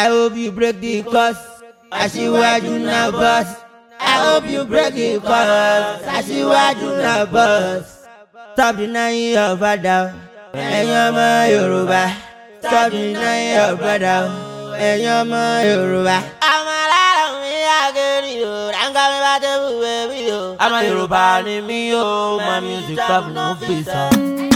I hope you break the curse. Aṣíwájú náà boss. I hope you break the curse. Aṣíwájú náà boss. Stop denying your father. Ẹ̀yin ọmọ Yorùbá. Stop denying your brother. Ẹ̀yin ọmọ Yorùbá. Ọmọ aláàrọ̀ mi àgẹ̀rì o, ráńgá mi bá tẹ̀ wúwo mi o. Ọmọ Yorùbá ni mí o, my music stop no fit sọ.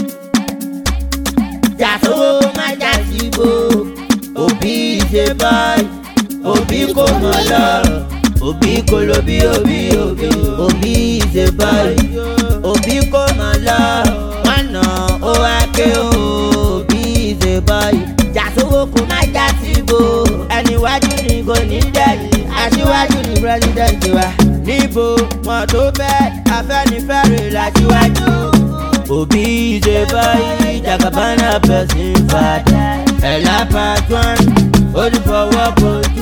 Jàsówó má jà síbò, òbí ṣe báyìí, òbí kò mọ̀ lọ. Òbí kò lo bí òbí òbí, òbí ṣe báyìí, òbí kò mọ̀ lọ. Wọ́n nà ó wá ké o, òbí ṣe báyìí. Jàsówó kò má jà síbò, ẹni wájú ni kò ní dẹ̀yìn, aṣíwájú ni pírẹ́sidẹ̀ntì wa. Níbo wọn tó fẹ́ afẹ́nifẹ́re làṣíwájú òbí ṣe báyìí jagabana person fada ẹ̀là pàtón olùfọwọ́ bójú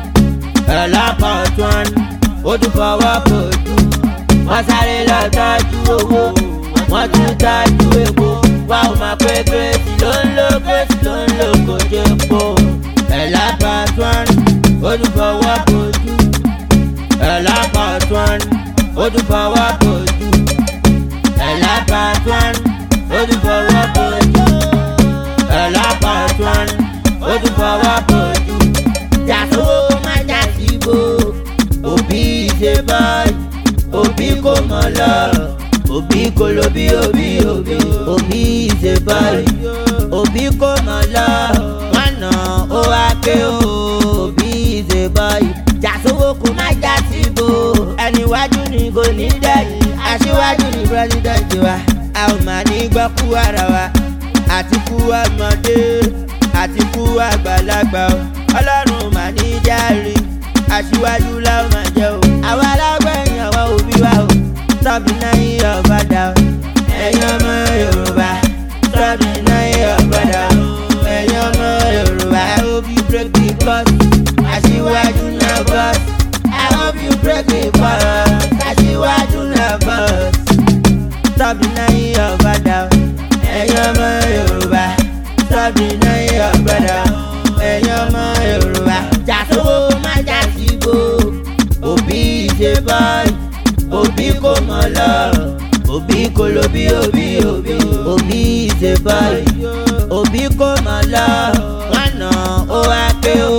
ẹ̀là pàtón olùfọwọ́ bójú wọ́n sáré lọ tọ́jú owó wọ́n tún tọ́jú epo wá ò máa pé kérésì ló ń lo kérésì ló ń lo kòjé po ẹ̀là pàtón olùfọwọ́ bójú ẹ̀là pàtón olùfọwọ́ bójú ẹ̀là pàtón olùfọwọ́ bójú ẹ̀là pàtón olùfọwọ́ bójú. jàsówó má jà síbò òbí ṣe báyìí òbí kò mọ̀ lọ òbí kò lo bí òbí òbí òbí ṣe báyìí òbí kò mọ̀ lọ wọn nà ó wá ké o òbí ṣe báyìí jàsówó kò má jà síbò ẹni wájú ni kò ní dẹ̀yìn aṣíwájú ni pírẹsidẹ̀ntì wa a ò máa ní gbọ́ kú ara wa àti kú ọmọdé àti kú àgbàlagbà o ọlọ́run mà ní járe aṣíwájú láwọn máa jẹ o àwa alágbẹ̀yìn àwọn òbí wa o tọ́bi náà yí ọ̀bàdà o ẹ̀yin ọmọ yorùbá tọ́bi náà yí ọ̀bàdà o ẹ̀yin ọmọ yorùbá I hope you break the curse aṣíwájú náà boss I hope you break the curse aṣíwájú náà boss tọ́bi náà yí ọ̀bàdà o ẹ̀yin ọmọ yorùbá tọ́bi náà yí ọ̀bàdà o ẹ̀yin ọmọ yorùbá jàsówó má jà síbò òbí ṣe báyìí òbí kò mọ̀ lọ òbí kò lo bí òbí òbí òbí ṣe báyìí òbí kò mọ̀ lọ wọn nà ó wá pé o